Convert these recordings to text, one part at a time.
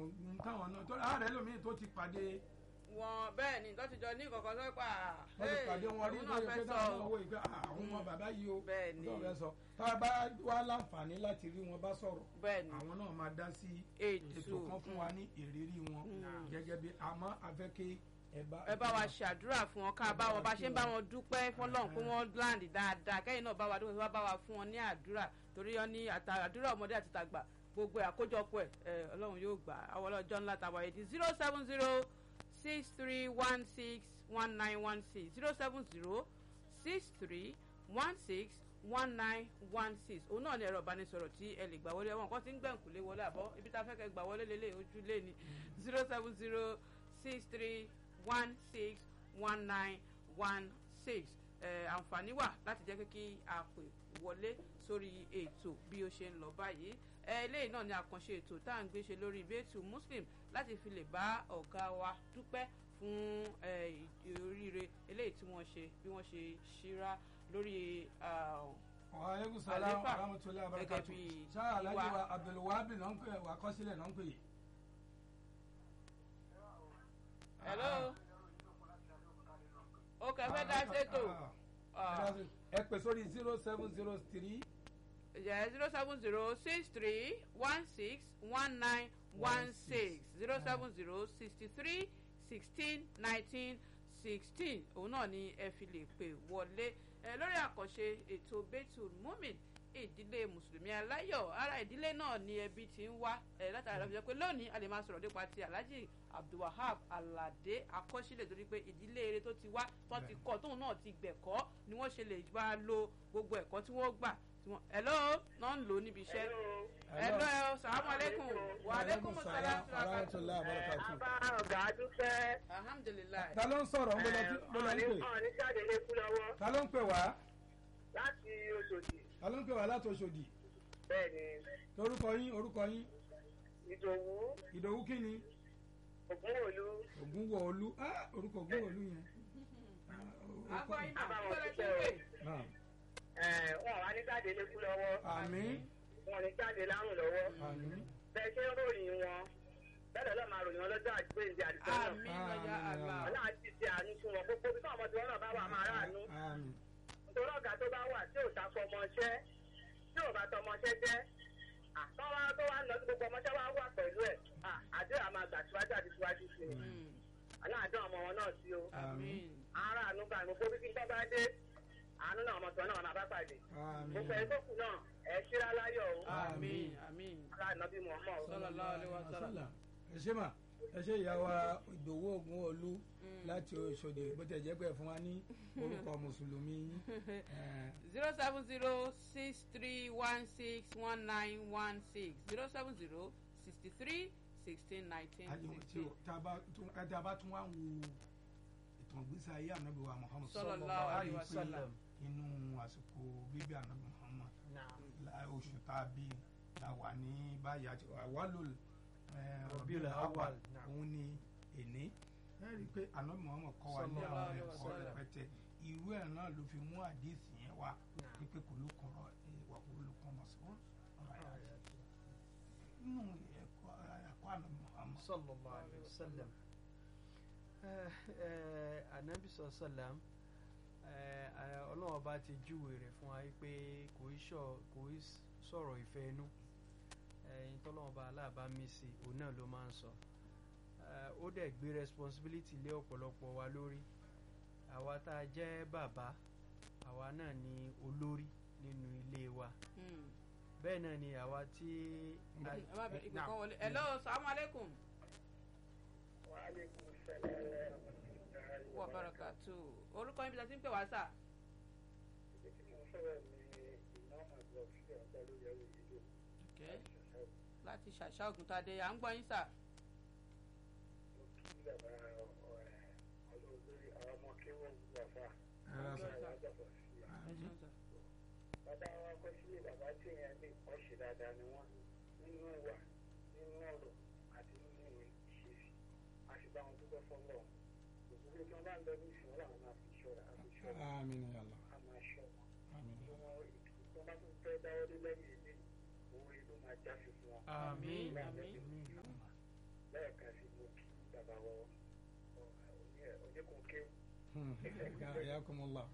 ń káwọn náà tó ààrẹ lómi tó ti pàdé wọn bẹ́ẹ̀ ni tó ti jọ ní kọ̀ọ̀kan sọ pé à wọ́n ti pàdé wọn rí òun lórí náà pé fẹ́ táwọn náà sọ wò ìgbà àwọn ọmọ bàbá yìí o Bẹ́ẹ̀ ni. tó fẹ́ sọ tá a bá wá láǹfààní láti rí wọn bá sọ̀rọ̀ bẹ́ẹ̀ ni àwọn náà máa dá sí ètò ètò kan fún wa ní ìrírí wọn Mm. gẹ́gẹ́ bí àmọ́ afẹ́kẹ́ ẹ bá ẹ bá wa ṣàdúrà fún wọn ká bá wọn bá ṣe ń bá wọn dúpẹ́ fọlọ́run pé wọ́n láǹdì dáadáa kẹ́yìn náà bá wa dúpẹ́ wá bá wa fún wọn ní àdúrà torí wọn ní àtà- àdúrà ọmọdé àti tàgbà gbogbo ẹ̀ àkójọpọ̀ ẹ̀ ẹ̀ ọlọ́run yóò gbà àwọn ọlọ́jọ́ ńlá tàwa yìí di zero seven zero six three one six one nine one six zero seven zero six three one six one nine one six òun náà ni ẹ̀rọ ìbánisọ̀rọ̀ tí ẹ lè gbà wọlé wọn kàn ti ń gbẹ̀ǹkùlé wọlé àbọ̀ ibi tá a fẹ́ kẹ́ gbà wọlé lélẹ̀ ojú lé ní zero seven zero six three one six one nine one six àǹfààní wà láti jẹ́ pé kí a pè wọlé sórí ètò bí ó ṣe ń lọ báyìí ẹ eléyìí náà ni àkànṣe ètò tá à ń gbé ṣe lórí ìbéètù muslim láti fi lè bá ọ̀gá wa dúpẹ́ fún ẹ, ì- oríire eléyìí tí wọ́n ṣe bí wọ́n ṣe ṣíra lórí ah, wàhálẹ́kùn sàlám Àléfà, aramutulayi gẹ́gẹ́ abarakatu bí sáà alájí ìwà- wa abdulwahabi náà ń pè wà kọ́sílẹ̀ náà ń pè yìí. hello ó kẹ́ fẹ́ dá sétò Ah, ẹ pè sórí zero seven zero three zero seven zero six three one six one nine one six zero seven zero sixty three sixteen nineteen sixteen òun náà ni ẹ fi lè pè wọlé ẹ lórí àkànṣe ètò betul mumin ìdílé mùsùlùmí aláyọ̀ ara ìdílé náà ni ẹbí ti ń wá ẹ látara ìlọsọ pé lónìí a lè máa sọ̀rọ̀ nípa ti alhaji abdulwahab alade akọ́sílẹ̀ torí pé ìdílé eré tó ti wá tó ti kọ́ tóun náà ti gbẹ̀kọ́ ni wọ́n ṣe lè bá lo gbogbo ẹ̀kọ́ tí wọ́n gbà tí wọ́n hello náà ń lò ó níbi iṣẹ́ hello ẹ salamu aleykum wa aleykum salaam aramutulayi abarakatu. Àbá ọ̀gá dúpẹ́. alhamdulilayi ta ló ń sọ̀rọ̀ ń bọ́lá ń pè Ọ̀ọ́ni jáde lé kú lọ́wọ́ ta ló ń pè wá láti Oṣòdì. ta ló ń pè wá láti Òṣòdì Bẹ́ẹ̀ni, torúkọ yín orúkọ yín Ìdòwú, ìdòwú kí ni Ògúnwòlú, ògúnwọ̀ọ́lú ah orúkọ ògúnwọ̀ọ́lú yẹn. Ah, agbọ́ orúkọ- yín náà kí ló lè ṣe pé Naam. ẹ̀, wọn wá ní jáde lé kú lọ́wọ́. àmín Wọn ní jáde lárùn lọ́wọ́. àmín Bẹ́ẹ̀ ṣe ń ròyìn wọn. Bẹ́ẹ̀ lọ́ọ́ máa ròyìn wọn lọ́jọ́ àgbéǹde àdìsọ́ náà. àmì lọ́jà àlá Ọlọ́run ti ṣe àánú fún wọn. Gbogbo bí táwọn ọmọ tí wọn náà bá wà máa ráàánú. àmín Nítorí ọ̀gá tó bá wà tí ò ta fọmọṣẹ́, tí ò bá tọmọṣẹ́ jẹ́. Àtọ́wá tó wá ń lọ sí gbogbo ọmọṣẹ́ wá wà pẹ̀lú ẹ̀. Àdúrà máa gbà síwájú àti síwájú sí i. Aláàdán ọmọ wọn náà sí o. àmì ara àánú bá mi gbogbo bí tó bá dé àánú náà ọmọ tó náà máa bá pàdé gbogbo ẹ̀ àmín tó kù náà ẹ̀ ṣíra láyọ̀ o àmì àmì aláàánú bí mo mọ̀ o. sallallahu alaihi wasallam. ẹ ṣé mà ẹ ṣé ìyá wa ìdòwú ògúnwọ̀ọ́lú láti Òṣòdì bó tẹ̀ jẹ́ pé ẹ fún wa ní orúkọ mùsùlùmí yín. Eh, zero seven zero six three one six one nine one six zero seven zero sixty three sixteen nineteen àyẹ̀wò tí sixteen. o tá a bá tún ẹ tá a bá tún wá ń wo ìtàn ìgbésí ayé ànábì wa Muhammad Sallallahu á rí alaihi i wasallam. pé inú àsìkò bíbí ànábì Muhammad la- oṣù tá a bí la wà ní báyìí àti àwálò Rabiul Awwal, naam. òun ni èní ẹ rí i pé ànábì Muhammad kọ́ wa ní Sallallahu àwọn alaihi ẹ̀kọ́ wasallam. rẹpẹtẹ irú ẹ̀ náà ló fi mú àdéhìsì yẹn wá wípé kò ló kọ̀rọ̀ ìwà kò ló kọ́ mọ̀ sí wọn. nínú ẹ̀kọ́ ẹ̀kọ́ ànábì Muhammad sallallahu alayhi wa sallam Eh, eh, anabi sallam ọlọ́wọ́ bá ti júwe rẹ̀ fún wa pé kò í sọ- kò í sọ̀rọ̀ ìfẹ́ inú ẹ̀yin tọ́lọ́wọ́ bá aláàbá mi sí òun náà ló máa ń sọ Eh, ó dẹ̀ gbé responsibility lé ọ̀pọ̀lọpọ̀ wa lórí àwa tá a jẹ́ bàbá àwa náà ni olórí nínú ilé wa Hmm. bẹ́ẹ̀ náà ni àwa tí ẹ má bẹ ìpè kan wọlé hello salamu aleykum wa barakatu orúkọ yín bí a ti ń pè wá sà Okay. láti ṣàṣà ògùntàdé à ń gbọ́ yín sà ẹ ṣeun sà. bàbá wa kọ́ sílé bàbá tí èèyàn lè kọ́ ṣe dáadáa ni wọ́n nínú ìwà nínú ọ̀rọ̀ àti nínú ìwé ìṣesí a sì bá wọn dúpẹ́ fọ́lọ́ òṣèlú tí wọ́n bá ń lọ ní ìsìn wọn làwọn máa fi ṣọ́ra a fi ṣọ́ra àmín ya Allah a máa ṣọ́ wọn àmín tí wọ́n tí wọ́n bá tún fẹ́ dáwọ́ dé lẹ́yìn ilé owó ìlú máa já sí fún wọn. àmín Àmín. àmín Ayakumullah.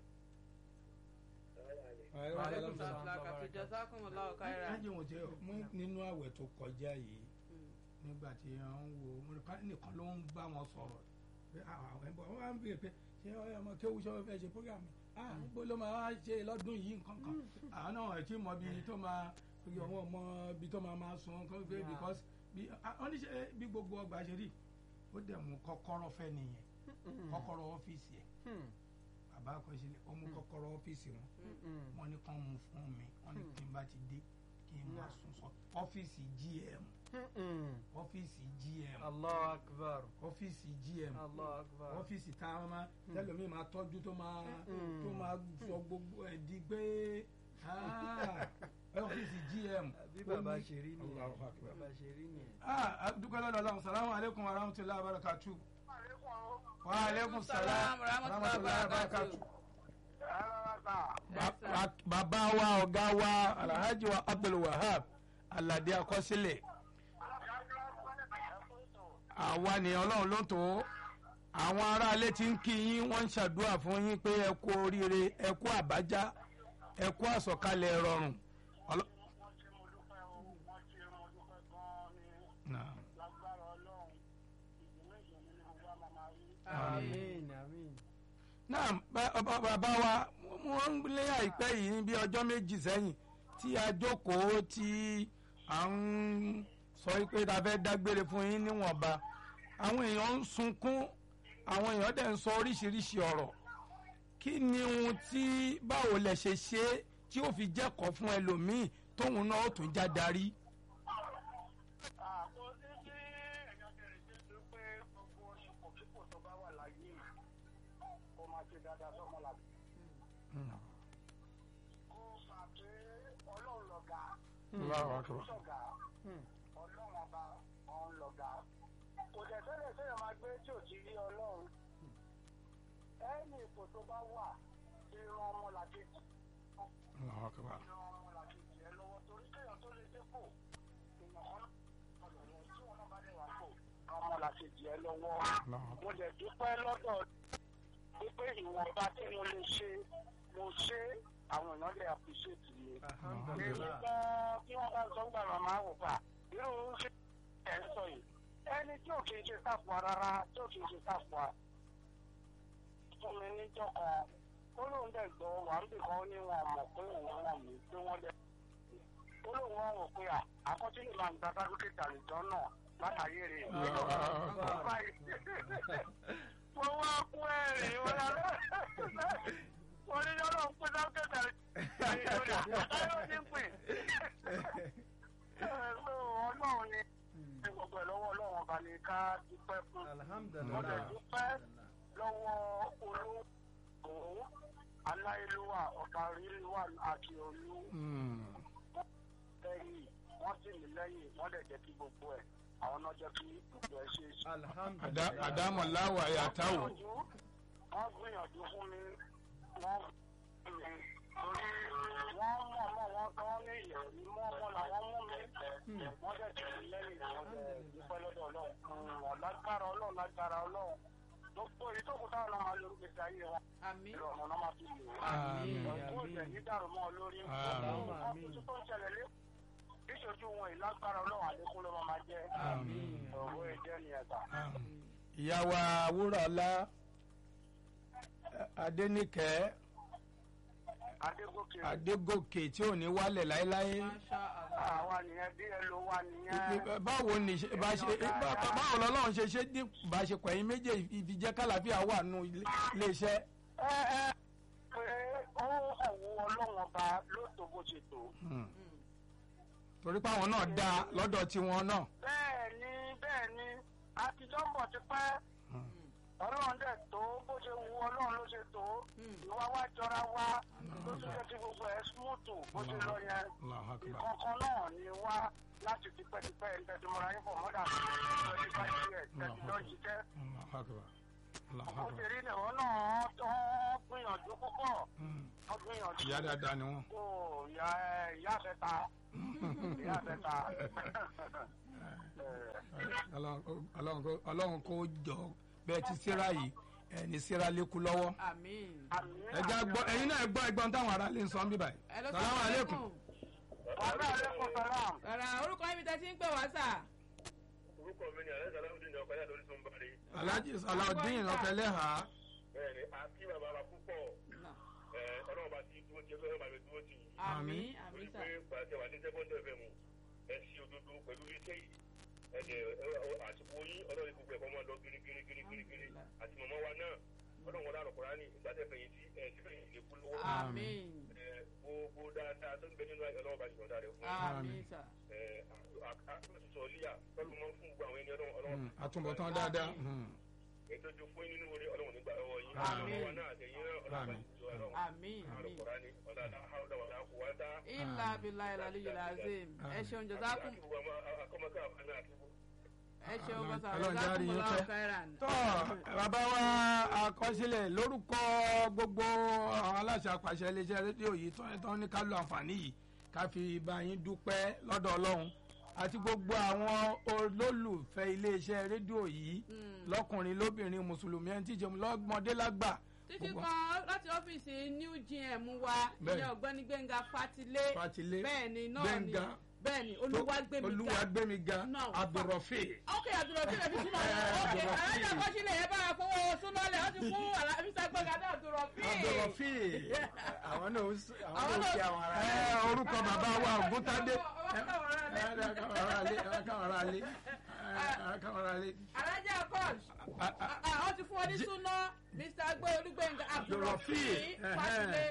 Alaikum salam. Àkàtì jazakumullahu khairan. Lájẹ̀ wọ́n ti mú nínú àwẹ̀ tó kọjá yìí nígbà tí wọ́n ń wo wọn nìkan ló ń bá wọn sọ̀rọ̀ pé àwọn ẹ̀bọ̀ wọn wá ń bèèrè pé ṣé ọmọ kéwu ṣọ́ fẹ́ ṣe programme ah gbó ló máa wá ṣe lọ́dún yìí nǹkan kan àwọn náà ẹ̀ tí mọ bí tó máa bí ọmọ ọmọ bí tó máa máa sun kọ́ pé because bí wọ́n ní ṣe bí gbogbo ọgbà ṣe rí ó dẹ̀ mú kọ́kọ́rọ́ fẹ́ nìyẹn kọ́kọ́rọ́ ọ́fíìsì ẹ̀ bàbá àkọsílẹ̀ ó mú kọ́kọ́rọ́ ọ́fíìsì wọn wọ́n ní kàn mú fún mi wọ́n ní kí n bá ti dé kí n máa sùn sọ ọ́fíìsì gm ọ́fíìsì gm allah akbar ọ́fíìsì gm allah akbar ọ́fíìsì tá a máa tẹ́lẹ̀mí máa tọ́jú tó máa tó máa sọ gbogbo ẹ̀ di pé ah, ọ́fíìsì gm. bí bàbá ó ní- ṣe rí nìyẹn Allahu Akbar. bàbá ṣe rí nìyẹn. ah dúpẹ́ lọ́dọ̀ ọlọ́run salamu aleykum wa rahmatulahi wa barakatu. wa aleykum salam wa rahmatulahi wa barakatu. Ba- ba- bàbá wa ọ̀gá wa alhaji wa abdul wahab alade akọsílẹ̀ àwa ni ọlọ́run ló tó àwọn aráalé tí ń kí yín wọ́n ń ṣàdúrà fún yín pé ẹ kú oríire ẹ kú àbájá ẹ kú àsọ̀kalẹ̀ rọrùn. Ọlọ́- Naam. àmín àmín. náà bá- bá- bàbá wa wọ́n ń lé àìpẹ́ yìí ní bí ọjọ́ méjì sẹ́yìn tí a jókòó tí à ń sọ pé ta fẹ́ dágbére fún yín níwọ̀nba àwọn èèyàn ń sunkún àwọn èèyàn dẹ̀ ń sọ oríṣiríṣi ọ̀rọ̀ kí ni ohun tí báwo lẹ ṣe ṣe é tí ó fi jẹ́kọ̀ọ́ fún ẹlòmíì tóun náà ó tún já darí. àkó sí sí ẹ̀yàn kẹrin tí ó pé gbogbo ipò kíkò tó bá wà láyé kó máa ṣe dáadáa sọ́mọ làbí. kó fà pé ọlọ́run lọ̀gá sọ̀gá ọlọ́run ọba ọ̀hún lọ̀gá. kò dẹ̀ sẹ́lẹ̀ sẹ́yìn máa gbé tí ò ti rí ọlọ́run. ẹ̀yìn ipò tó bá wà ti ran ọmọ làkejì ran ọmọ làkejì ẹ lọ́wọ́ torí kéèyàn tó lè dépò èèyàn kan náà tí wọn náà bá dé wà pò ọmọ làkejì ẹ lọ́wọ́ mo dẹ̀ dúpẹ́ lọ́dọ̀ wípé ìwọ̀nba tí mo lè ṣe mo ṣe àwọn èèyàn lè appreciate mi. èmi alhamdulilah gan tí wọ́n bá sọ ń gbà màmá wò fà irú ṣe ẹ̀ ń sọ yìí ẹni tí ò kì í ṣe sáfùwà rárá tí ò kì í ṣe sáfùwà fún mi níjọ́ kan ó lóun dẹ̀ gbọ́ wà ń bì kan ó ní wọn mọ̀ pé òun wọ̀n mí pé wọ́n dẹ̀ ó lóun wọ́n wò pé à akọ́tínì máa ń gba sáfíkẹ́tì àlùjọ náà látàyè rẹ̀ mo wá kú ẹ̀rìn wọn lọ wọn ní yọ̀rọ̀ ń pín sáfíkẹ́tì àlùjọ àtàyè ní pín ọlọ́run ni gbogbo ẹ̀ lọ́wọ́ ọlọ́run ọba ni ká dúpẹ́ fún mo dẹ̀ alhamdulilah dúpẹ́ lọ́wọ́ olóògùn aláìlúwà ọ̀kàrílúwà àti olú lẹ́yìn wọ́n sì mí lẹ́yìn wọ́n dẹ̀ jẹ́ kí gbogbo ẹ̀ àwọn náà jẹ́ kí gbogbo ẹ̀ ṣe é ṣe. alhamdulilah àdámọ̀láwà yàtàwò. wọ́n gbìyànjú wọ́n gbìyànjú fún mi wọ́n fún mi torí wọ́n mọ̀ mọ́ wọn gan ní ìyẹ̀wò mọ́ ọmọ làwọn mú mi wọ́n dẹ̀ tì mí lẹ́yìn wọ́n dẹ̀ dúpẹ́ lọ́dọ̀ ọlọ́run wọ́n lágbára ọlọ́run lágbára ọlọ́run gbogbo èyí tó kù táwọn náà máa lórí gbèsè ayé wọn àmín ìrọ̀rùn náà máa fi lò ó àmín ọ̀gbọ́n ìjẹ̀ àmín ní dàrú mọ́ ọ lórí Àmín. nǹkan tuntun tó ń ṣẹlẹ̀ lé ìṣojú wọn ìlágbára ọlọ́run àlékún ló máa máa jẹ́ àmín ọ̀rọ̀ ẹ̀jẹ̀ ni ẹ̀ta. ìyá wa wúrọ̀lá adéníkẹ́ adégòkè adégòkè tí ò ní wálẹ̀ láéláé masha allah àwa nìyẹn bí ẹ ló wà nìyẹn. báwo ni ṣe- bá ṣe bá- báwo lọ́lọ́run ṣe ṣe ní ìbáṣepọ̀ yín méjèèjì fi jẹ́ kálàfíà wà nù ilé- iléeṣẹ́. ẹ ẹ pé ó ọ̀wọ́ ọlọ́run ọba ló tó bó ṣe tó. Hmm. torí pé àwọn náà dáa lọ́dọ̀ tiwọn náà. bẹ́ẹ̀ ni bẹ́ẹ̀ ni àtijọ́ ń bọ̀ ti pẹ́ ọlọ́run dẹ̀ tó bó ṣe wu ọlọ́run ló ṣe tó ìwà wa jọra wa ló tún jẹ́ kí gbogbo ẹ̀ smooth bó ṣe lọ yẹn Allahu Akbar. ìkọ̀ọ̀kan náà ni wá láti tipẹ́tipẹ́ ìtẹ̀símọ́ra yín fọ̀ mọ́dà twenty five years tẹ̀sílọ́ jíjẹ́ Allahu Akbar. Allahu ó Akbar. ti rí nìwọ́n náà tó gbìyànjú púpọ̀ Hmm. wọ́n gbìyànjú ìyá dáadáa ni wọ́n. kó ìyá ẹ ìyá àfẹ́ta ìyá àfẹ́ta Ọlọ́run kó- Ọlọ́run kó- Ọlọ́run kó jọ bẹ́ẹ̀ ti síra yìí ẹni síra lékú lọ́wọ́ àmín. ẹja gbọ́ ẹ̀yin náà gbọ́ ẹgbọ́n táwọn ará lè ń sọ ń bí báyìí Hello, salamu aleykum ọ̀rẹ́ àlékún sọ́lá. rárá orúkọ yín mi tẹ́ ti ń pè wá sà. orúkọ mi ni alẹ́ sàlámùdín ní ọkọ̀ yàtọ̀ lórí tó ń bari. alhaji salawudeen ọ̀fẹ́lẹ́hà bẹ́ẹ̀ni àti bàbá wa púpọ̀ ẹ, ọlọ́run bá ti dúró tiẹ̀ fẹ́ẹ́ bá mi dúró tì í. àmín torí àmín sà. pé pàṣẹ wà ní sẹ́kọ́ndì ẹ̀fẹ̀ mu ẹ sí òdodo pẹ̀lú iṣẹ́ yìí ẹ̀jẹ̀ àsìkò yín ọlọ́run gbogbo ẹ̀kọ́ máa lọ gírígírí gírígírí àti mọ̀mọ́ wa náà ọlọ́run wọlé àròkọ́rá ní ìgbàdẹ́fẹ̀yìntì ẹ̀ sífẹ̀yìn lè kú lọ́wọ́ àmín ẹ, gbogbo dáadáa tó ń bẹ nínú ọlọ́run bá ti sọ̀dá rẹ̀ fún àmín sà. ẹ, àtúntò líyà tọ́lú mọ́ fún gbogbo àwọn ẹni ọlọ́run ọlọ́run àtúbọ̀tán dáadáa hmm. ètò ìjọ fún nínú orí ọlọ́run nígbà lọ́wọ́ yín Àmín. ọmọ wa náà àtẹ̀yìn náà ọlọ́run bá ti sọ ọlọ́run àmín àmín. àròkọ́rá ní ọ̀làdà àwọ̀dà wàdà kò wá dá ilà abilà ilà aliyu lazim ẹ ṣeun jọsákùn ẹ ṣeun bọ́sà Ọlọ́run jẹ́ àrí jọsákùn yín mọ́lá pẹ́. ọ̀kẹ́ràn. tọ́ bàbá wa àkọsílẹ̀ lórúkọ gbogbo àwọn aláṣẹ àpàṣẹ iléeṣẹ́ rédíò yìí tó ń tán ní ká lo àǹfààní yìí ká fi bá yín dúpẹ́ lọ́dọ̀ ọlọ́run àti gbogbo àwọn olólùfẹ́ iléeṣẹ́ rédíò yìí lọ́kùnrin lóbìnrin mùsùlùmí ẹni tíjẹ lọ́mọdé lágbà títí gbogbo- kan láti ọ́fíìsì new gm wa Bẹ́ẹ̀. ìyẹn ọ̀gbẹ́ni gbẹ̀ngà fatilé Fatilé, bẹ́ẹ̀ni náà ni Gbénga. bẹ́ẹ̀ni olúwàgbẹ̀míga olúwàgbẹ̀míga Náà. abdulrafi ok àdúrófin rẹ̀ fi súnmọ́ Eh, ok Abdulrafi. alájà kọ́sílẹ̀ yẹn bá wa fowó súnmọ́lẹ̀ ó ti fún alábísà gbẹ̀ngà náà àdúrófin. abdulrafi àwọn náà ó s- àwọn Àwọn náà ó náà- kí àwọn ará ẹ rẹ̀. orúkọ bàbá wa ògúntadé Ọwọ́ káwọn ará lé. káwọn ará lé káwọn ará lé alájà kọ́s ó ti fún ọ ní súná mr agbé olúgbẹ̀ngà àdúrófin Abdulrafi, fatilé.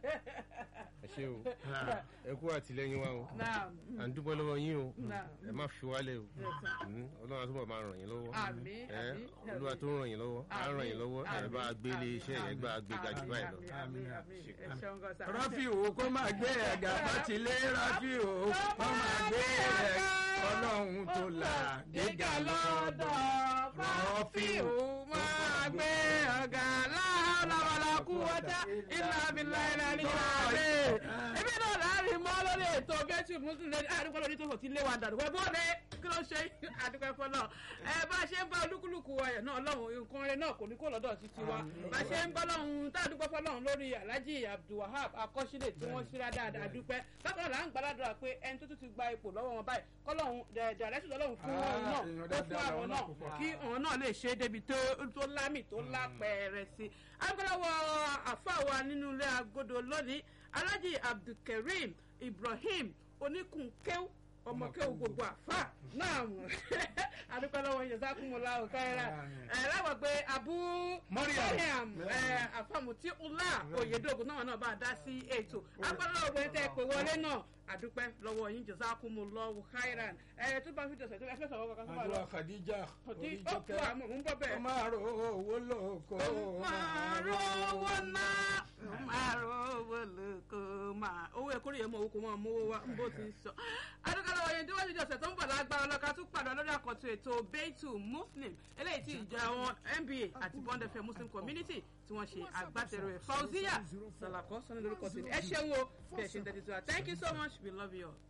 ẹ ṣe o ẹ kú àtìlẹyìn wa o náà à ń dúpẹ́ lọ́wọ́ yín o náà ẹ má fi wálẹ̀ o Mm, ọlọ́run àtúbọ̀ máa ràn yín lọ́wọ́ àmín ẹ àmín olúwa tó ń ràn yín lọ́wọ́ á ràn yín lọ́wọ́ ẹ bá a gbé ilé iṣẹ́ yẹn gbá a gbé ga jù báyìí lọ. àmín àmín ẹ ṣeun gan sa. rafiu kó máa gbé ẹ̀gà fatilé rafiu kó máa gbé ẹ̀gà ọlọ́run tó là gíga lọ́dọ̀ Rafiu máa gbé ọ̀gá láwọlá kú wọ́tá ilà abilà ilà nígbà rẹ̀. Ebi náà láàrin mọ́ lórí ètò Gẹ́tù Muslim lẹ́ni àdúgbò lórí tó fò tí lé wa dànù. Wọ́n bọ́ọ̀lù kí ló ṣe àdúgbò ẹ̀fọ́ náà. Ẹ bá a ṣe ń bá olúkúlùkù ayọ̀ náà lọ́hùn nǹkan rẹ̀ náà kò ní kó lọ́dọ̀ títí wa. Bá a ṣe ń bá lọ́hùn tá a dúpẹ́ fọlọ́hùn lórí Alhaji Abdulwahab akọ́ṣílẹ̀ tí wọ́n ṣíra dáadáa dúpẹ́. Bákan náà là ń gbàdúrà pé ẹni tó tún ti gba ipò lọ́wọ́ wọn báyìí kọ́lọ́hùn dàrẹ́sì lọ́lọ́hùn fún wọn Ah, náà èèyàn ó fún dáadáa àwọn làwọn náà náà púpọ̀. kí àwọn náà lè ṣe é débi tó tó lámì tó lápẹẹrẹ sí i. agbáláwo àfàwà nínú ilé agodo lónìí alhaji abdulkareem ibrahim oníkùnkẹ́w ọmọkẹ́w gbogbo àfà náà adúpẹ́lọ́wọ́ jazakumullah khaira ẹ̀ láwọn pé abu Mariam. mariam ẹ̀ àfàmùtí ula oyedogun náà náà bá a dá sí ètò agbáláwo pé tẹ́ ẹ pé wọlé náà àdúpẹ́ lọ́wọ́ yín jazakumullah khairan ẹ̀ tó bá fi dọ̀sẹ̀ tó bá fẹ́ sọ̀rọ̀ kankan tó bá lọ. àdúrà khadija Ọtí ó oríjọkẹ kú àmọ́ mò ń bọ́ bẹ́ẹ̀. ó máa ro owó lóko máa rówó náà máa rówó lóko máa owó ẹ̀kọ́ rèé mọ̀ owó kò mọ̀ mówó wá bó ti ń sọ. adúgbò wọ̀nyẹn tí wọ́n ti di ọ̀sẹ̀ tó ń bọ̀ lágbára ọlọ́ka tún padà lórí àkọ́tún ètò beitu muslim eléyìí tí ìjọ àwọn nba àti bond fm muslim community tí wọ́n ṣe agbátẹrù ẹ̀ fauziya salako sọ́ni lórúkọ tèmi ẹ ṣeun o bí ẹ ṣe ń tẹ́tí sí wa thank you so much we love you all.